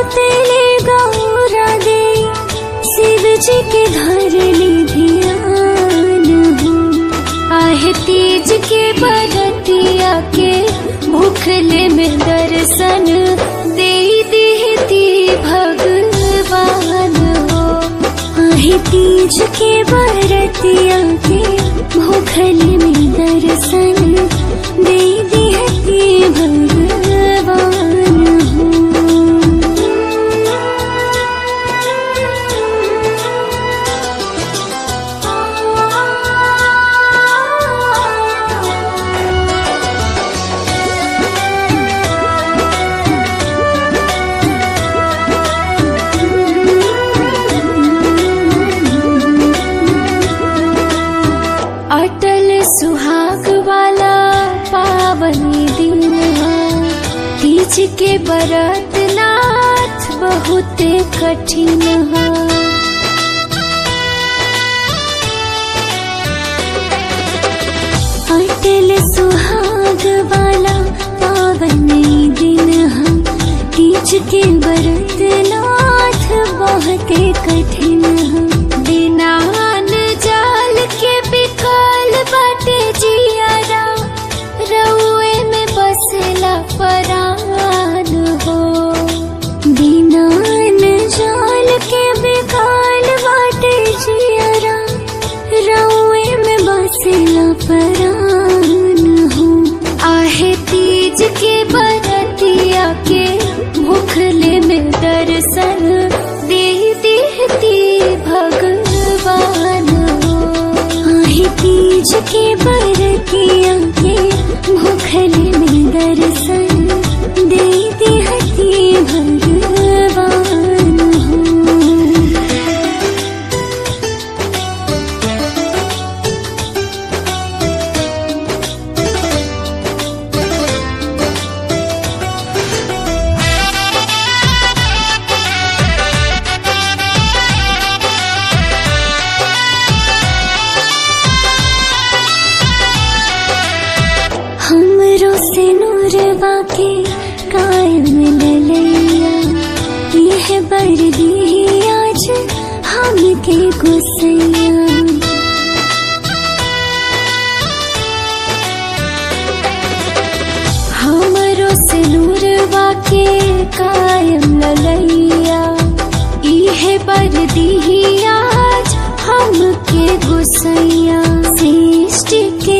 तेले गौरा दे शिव जी के धर ली ध्यान हो आहे तीज के बरतिया के भूखले में दर्शन दे देती भगवान हो आहे तीज के बरतिया के भूखले में दर्शन दे देती भगवान हो अटल सुहाग वाला पावनी दिन तीज के बरत नाथ बहुत कठिन है अटल सुहाग वाला पावनी दिन है तीज के बरत नाथ बहुत कठिन है बिना अन्न जल के बिकल बाटे जियारा रउए में बसला परान हो बिना अन्न जल के बिकल बाटे जियारा रउए में बसला परान हो आहे तीज के बरतिया के भूखले में दर्शन दे देती भगवान हो आहे तीज के बरतिया के भूखले में दर्शन दे देती भगवान हो हमरो से नूरवा के कायम ललैया यह बरदी आज हमके गुसैया हमरो से नूरवा के कायम ललैया इह बरदी आज हमके गुसैया सृष्टि के